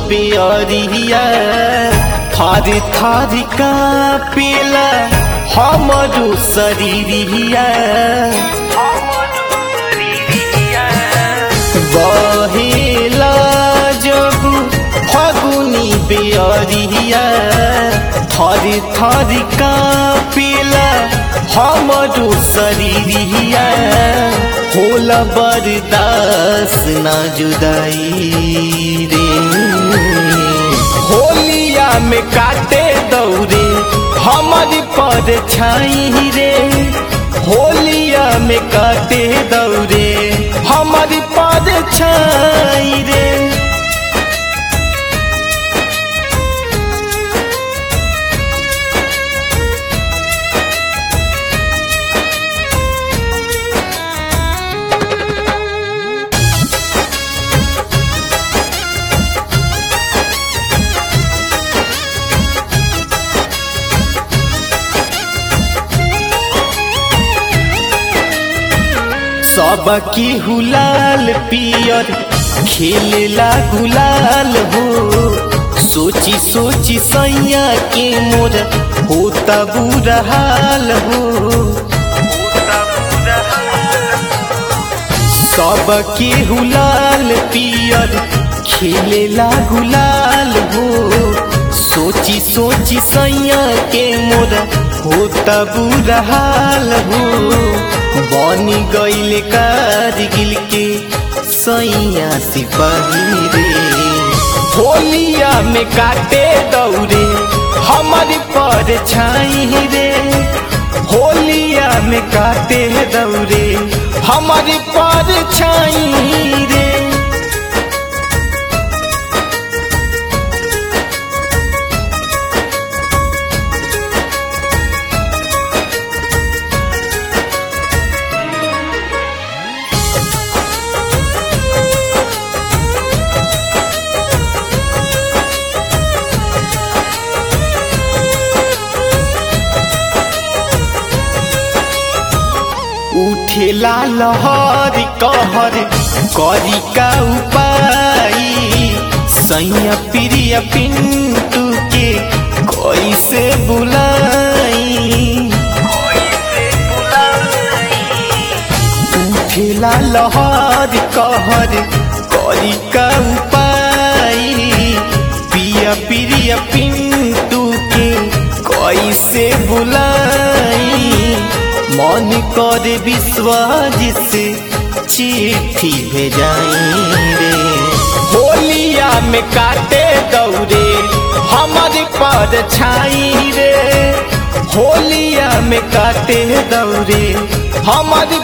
बेअरिया थार थार का पेला हमरो शरीरिया बहेला जब फगुनी बेअरिया थर थर का पेला हमरो शरीरिया होला बर्दास ना जुदाई रे होलिया में काटे दौरे हमारी पर छाई रे होलिया में काटे दौरे हमारी पर छाई रे सब की हुलाल पियर खेलेला गुलाल हो सोची सोची सैया के मोर होता बुरा हाल हो सब के हुलाल पियर खेलेला गुलाल हो सोची सोची सैया के मोर होता बुरा हाल हो बनी गईले कारगिल के सैया सिपाही रे होलिया में काटे दौरे हमारी पर छाई रे होलिया में काटे दौरे हमारी पर छाई रे उठेला लहर कहर करी का उपाय सैया प्रिय पिंटू के कैसे बुलाई उठेला लहर कहर करी का उपाय पिया प्रिय पिंटू के कैसे बुलाई मन कर विश्वास से चिट्ठी भेजाई रे होलिया में काटे दौरे हमारे पर छाई रे होलिया में काटे दौरे हमारे